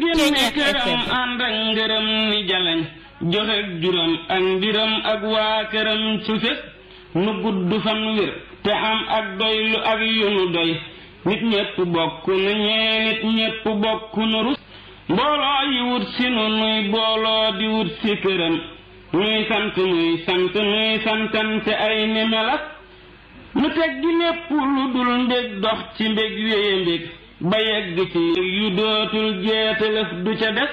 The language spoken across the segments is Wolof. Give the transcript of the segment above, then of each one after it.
génne këram ànd ak ngërëm ni jalañ joxe juróom ak mbiram ak waa këram su fes nu gudd fan wér te am ak doylu ak yu nu doy nit ñépp bokk nu ñee nit ñépp bokk nu rus mbooloo yi wut si nu nuy booloo di wut si këram nuy sant nuy sant nuy santante ay ni melas nu teg gi lépp lu dul mbég dox ci mbég wéye mbég ba yegg ci yu dootul jeetalëf du ca des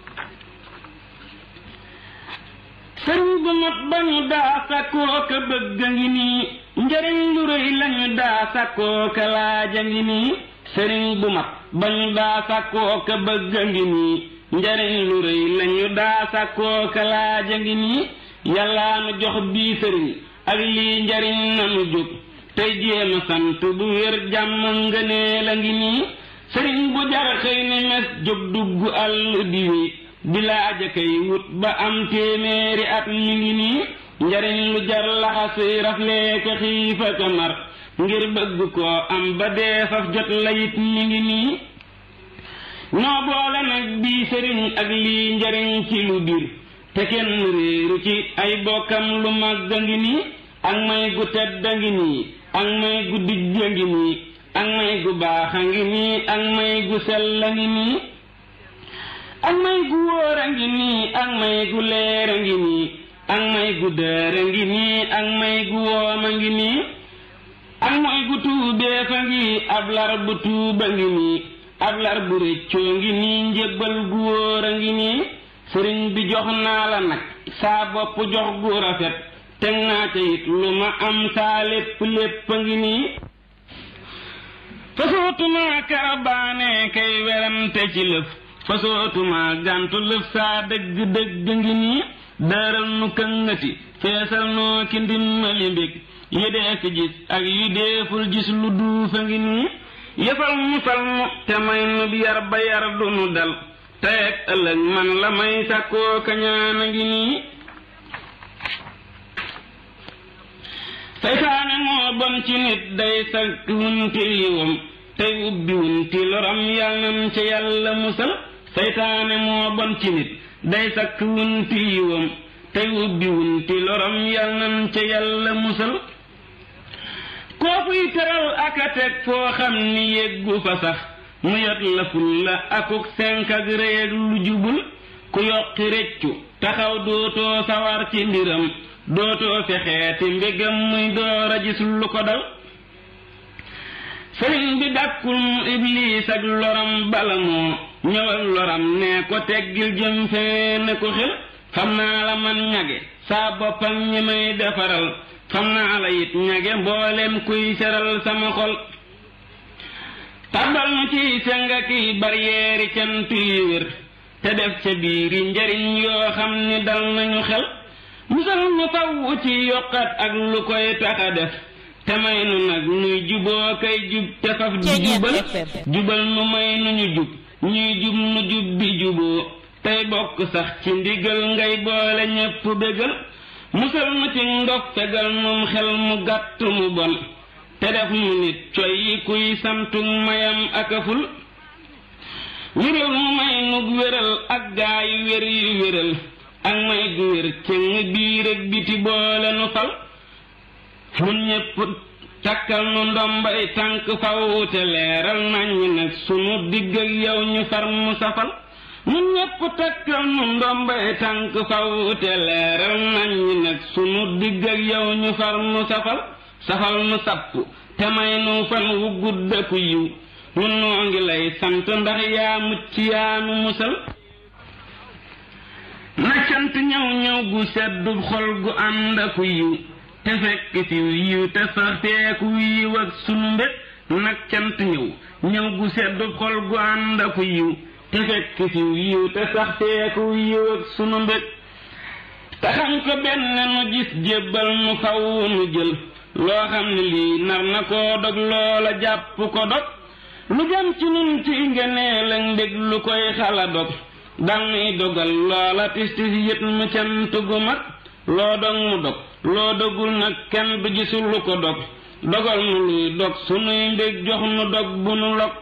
sëriñ bu mat ba ñu daa sakkoo ka bëgg a ngi nii njëriñ lu rëy lañu daa sakkoo ka laaj a ngi nii sëriñ bu mat ba ñu daa sakkoo ka bëgg a ngi nii njëriñ lu rëy lañu daa sakkoo ka laaj a ngi nii yàllaa nu jox bii sëriñ ak lii njëriñ nanu jóg tey jéema sant bu wér jàmm ngëneel a ngi nii sëriñ bu jar xëy ni mes jóg dugg àll di wi di laaja kay wut ba am téeméeri at mi ngi nii njariñ lu jar laxasuy rafleeka xiifa ka mar ngir bëgg koo am ba dee faf jot la it mi ngi nii noo boole nag bii sëriñ ak lii njariñ ci lu biir te kenn réeru ci ay bokkam lu màgg a ngi nii ak may gu tedd a ngi nii ak may gu dijj a ngi nii ak may gu baax a ngi nii ak may gu sell a ngi nii ak may gu wóor a ngi nii ak may gu leer a ngi nii ak may gu dër a ngi nii ak may gu woom a ngi nii ak may gu tuubee fa ngi ab lar bu tuuba ngi nii ab lar bu rëccoo ngi nii njébbal gu wóor a ngi nii sëriñ bi jox naa la nag saa bopp jox gu rafet teg naa ca it lu ma am saa lépp lépp a ngi nii fasootuma karabaane kay werante ci lëf fasootuma gàntu lëf saa dëgg dëgg ngi nii daaral nu këngati feesal noo ki ndimmali mbég yi dee fi gis ak yu deeful gis lu duufa ngi nii yëfal mu fal mu te may nu yar ba yar du nu dal teeg ëllëg man la may sàkkoo kañaan a ngi nii saytaane moo bon ci nit day sakk wunti yiwam tey ubbi wunti loram yàlla nan ca yàlla musal saytaane moo bon ci nit day sakk wunti yiwam tey ubbi wunti loram yàlla nan ca yàlla musal koo fuy teral ak a teg foo xam ni yeggu fa sax mu yot la ful la akuk senk ak rëy ak lu jubul ku yokki reccu taxaw dootoo sawar ci mbiram dootoo fexeeti mbégam muy door a gis lu ko dal sëriñ bi dàkkul mu ibliis ak loram bala moo ñëw ak loram ne ko teggil jëm fee ne ko xel xam naa la man ñage saa boppam ñi may defaral xam naa la it ñage mboolem kuy seral sama xol tabal nu ciy senga kiy baryeeri cant yu wér te def ca biiri njariñ yoo xam ni dal nañu xel musal nu faww ci yokkat ak lu koy taxa def te may nu nag nuy juboo kay jub te faf di jubal jubal nu may nu ñu jub ñuy jub nu jub bi juboo tey bokk sax ci ndigal ngay boole ñépp bégal musal nu ci ndof fegal num xel mu gàtt mu bon te def mu nit coy yi kuy samtug mayam akaful wéral mu may nug wéral ak gaa yu wér yu wéral ak may gu wér cëng biir ak biti boole nu fal nun ñépp takkal nu ndombay tànk faw te leeral nañu nag sunu digg ak yow ñu far mu safal nun ñépp takkal nu ndombay tànk faw te leeral nañu nag sunu digg ak yow ñu far mu safal safal nu sapp te may nu fan wu gudd ku yiw nun noo ngi lay sant ndax yaa mucc yaa nu musal na cant ñëw ñëw gu seddu xol gu ànd aku yiw te fekk ci yiw te sax teeku yiw ak sunu mbét nag cant ñëw ñëw gu seddu xol gu ànd aku yiw te fekk ci yiw te sax teeku yiw ak sunu mbét te xam ko benn nu gis jébbal nu faw nu jël loo xam ne lii nar na koo dog loola jàpp ko dog lu jëm ci nun ci ngeneel ak mbég lu koy xala dog dal nuy dogal loola tis tis yët mu cant gu mag loo dog mu dog loo dogul nag kenn du gisul lu ko dog dogal nu luy dog sunuy mbég jox nu dog bu nu log